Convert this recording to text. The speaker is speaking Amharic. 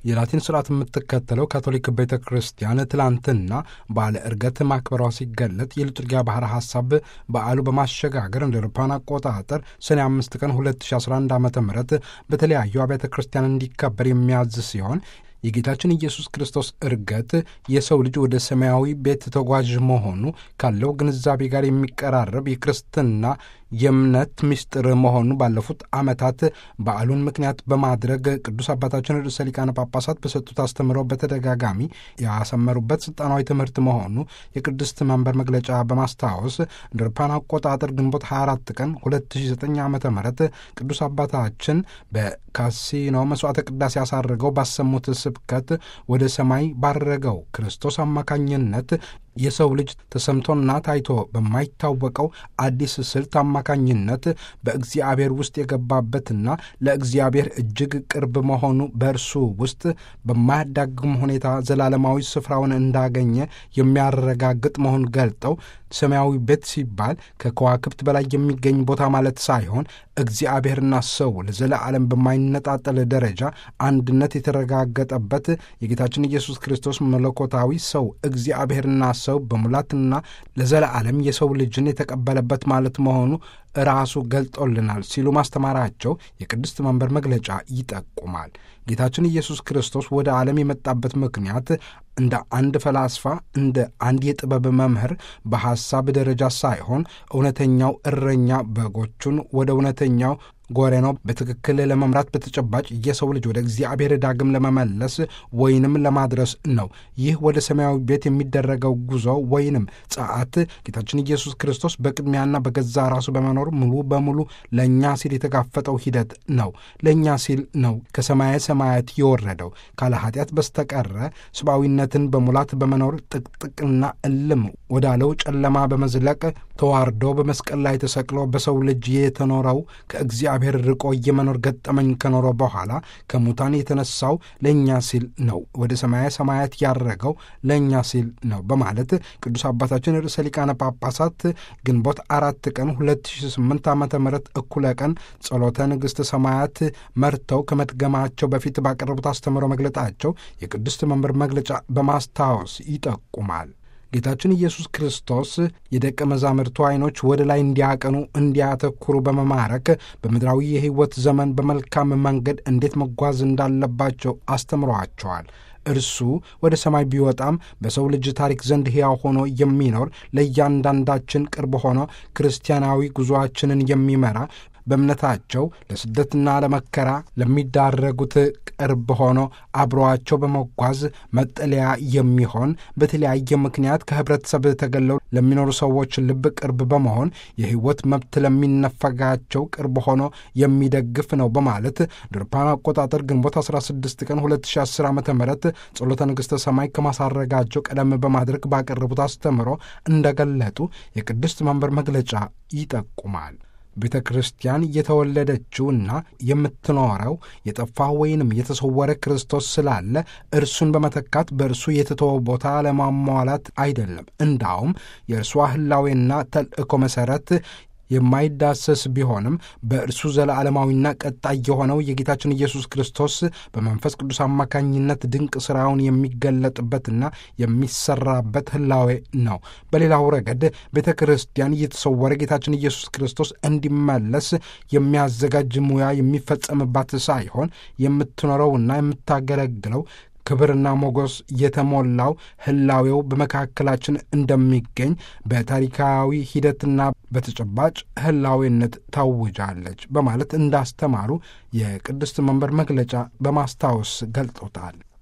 የላቲን ስርዓት የምትከተለው ካቶሊክ ቤተ ክርስቲያን ትላንትና በዓለ ዕርገት ማክበሯ ሲገለጥ የሊቱርጊያ ባህረ ሐሳብ በዓሉ በማሸጋገር እንደ አውሮፓውያን አቆጣጠር ሰኔ አምስት ቀን 2011 ዓ ም በተለያዩ አብያተ ክርስቲያን እንዲከበር የሚያዝ ሲሆን የጌታችን ኢየሱስ ክርስቶስ ዕርገት የሰው ልጅ ወደ ሰማያዊ ቤት ተጓዥ መሆኑ ካለው ግንዛቤ ጋር የሚቀራረብ የክርስትና የእምነት ምስጢር መሆኑ ባለፉት ዓመታት በዓሉን ምክንያት በማድረግ ቅዱስ አባታችን ርዕሰ ሊቃነ ጳጳሳት በሰጡት አስተምረው በተደጋጋሚ ያሰመሩበት ስልጣናዊ ትምህርት መሆኑ የቅድስት መንበር መግለጫ በማስታወስ እንደ አውሮፓውያን አቆጣጠር ግንቦት 24 ቀን 2009 ዓ ም ቅዱስ አባታችን በካሲኖ መስዋዕተ ቅዳሴ ያሳረገው ባሰሙት ስብከት ወደ ሰማይ ባረገው ክርስቶስ አማካኝነት የሰው ልጅ ተሰምቶና ታይቶ በማይታወቀው አዲስ ስልት አማካኝነት በእግዚአብሔር ውስጥ የገባበትና ለእግዚአብሔር እጅግ ቅርብ መሆኑ በእርሱ ውስጥ በማያዳግም ሁኔታ ዘላለማዊ ስፍራውን እንዳገኘ የሚያረጋግጥ መሆኑን ገልጠው ሰማያዊ ቤት ሲባል ከከዋክብት በላይ የሚገኝ ቦታ ማለት ሳይሆን እግዚአብሔርና ሰው ለዘለዓለም በማይነጣጠል ደረጃ አንድነት የተረጋገጠበት የጌታችን ኢየሱስ ክርስቶስ መለኮታዊ ሰው እግዚአብሔርና ሰው በሙላትና ለዘለዓለም የሰው ልጅን የተቀበለበት ማለት መሆኑ ራሱ ገልጦልናል ሲሉ ማስተማራቸው የቅድስት መንበር መግለጫ ይጠቁማል። ጌታችን ኢየሱስ ክርስቶስ ወደ ዓለም የመጣበት ምክንያት እንደ አንድ ፈላስፋ፣ እንደ አንድ የጥበብ መምህር በሐሳብ ደረጃ ሳይሆን እውነተኛው እረኛ በጎቹን ወደ እውነተኛው ጎሬኖ በትክክል ለመምራት በተጨባጭ የሰው ልጅ ወደ እግዚአብሔር ዳግም ለመመለስ ወይንም ለማድረስ ነው። ይህ ወደ ሰማያዊ ቤት የሚደረገው ጉዞ ወይንም ጸአት ጌታችን ኢየሱስ ክርስቶስ በቅድሚያና በገዛ ራሱ በመኖር ሙሉ በሙሉ ለእኛ ሲል የተጋፈጠው ሂደት ነው። ለእኛ ሲል ነው ከሰማየ ሰማያት የወረደው ካለ ኃጢአት በስተቀረ ሰብአዊነትን በሙላት በመኖር ጥቅጥቅና እልም ወዳለው ጨለማ በመዝለቅ ተዋርዶ በመስቀል ላይ ተሰቅሎ በሰው ልጅ የተኖረው ከእግዚአብሔር ርቆ የመኖር ገጠመኝ ከኖረ በኋላ ከሙታን የተነሳው ለእኛ ሲል ነው። ወደ ሰማየ ሰማያት ያረገው ለእኛ ሲል ነው በማለት ቅዱስ አባታችን ርዕሰ ሊቃነ ጳጳሳት ግንቦት አራት ቀን 2008 ዓ ም እኩለ ቀን ጸሎተ ንግሥተ ሰማያት መርተው ከመድገማቸው በፊት ባቀረቡት አስተምሮ መግለጣቸው የቅድስት መንበር መግለጫ በማስታወስ ይጠቁማል። ጌታችን ኢየሱስ ክርስቶስ የደቀ መዛሙርቱ ዓይኖች ወደ ላይ እንዲያቀኑ እንዲያተኩሩ በመማረክ በምድራዊ የሕይወት ዘመን በመልካም መንገድ እንዴት መጓዝ እንዳለባቸው አስተምሯቸዋል። እርሱ ወደ ሰማይ ቢወጣም በሰው ልጅ ታሪክ ዘንድ ሕያው ሆኖ የሚኖር ለእያንዳንዳችን ቅርብ ሆኖ ክርስቲያናዊ ጉዞአችንን የሚመራ በእምነታቸው ለስደትና ለመከራ ለሚዳረጉት ቅርብ ሆኖ አብረዋቸው በመጓዝ መጠለያ የሚሆን በተለያየ ምክንያት ከህብረተሰብ ተገለው ለሚኖሩ ሰዎች ልብ ቅርብ በመሆን የሕይወት መብት ለሚነፈጋቸው ቅርብ ሆኖ የሚደግፍ ነው በማለት ድርፓን አቆጣጠር ግንቦት 16 ቀን 2010 ዓ ም ጸሎተ ንግሥተ ሰማይ ከማሳረጋቸው ቀደም በማድረግ ባቀረቡት አስተምሮ እንደገለጡ የቅድስት መንበር መግለጫ ይጠቁማል። ቤተ ክርስቲያን የተወለደችውና የምትኖረው የጠፋ ወይንም የተሰወረ ክርስቶስ ስላለ እርሱን በመተካት በእርሱ የተተወ ቦታ ለማሟላት አይደለም። እንዳውም የእርሷ ህላዌና ተልእኮ መሠረት የማይዳሰስ ቢሆንም በእርሱ ዘለዓለማዊና ቀጣይ የሆነው የጌታችን ኢየሱስ ክርስቶስ በመንፈስ ቅዱስ አማካኝነት ድንቅ ሥራውን የሚገለጥበትና የሚሰራበት ህላዌ ነው። በሌላው ረገድ ቤተ ክርስቲያን እየተሰወረ ጌታችን ኢየሱስ ክርስቶስ እንዲመለስ የሚያዘጋጅ ሙያ የሚፈጸምባት ሳይሆን የምትኖረውና የምታገለግለው ክብርና ሞገስ የተሞላው ህላዌው በመካከላችን እንደሚገኝ በታሪካዊ ሂደትና በተጨባጭ ህላዌነት ታውጃለች በማለት እንዳስተማሩ የቅድስት መንበር መግለጫ በማስታወስ ገልጦታል።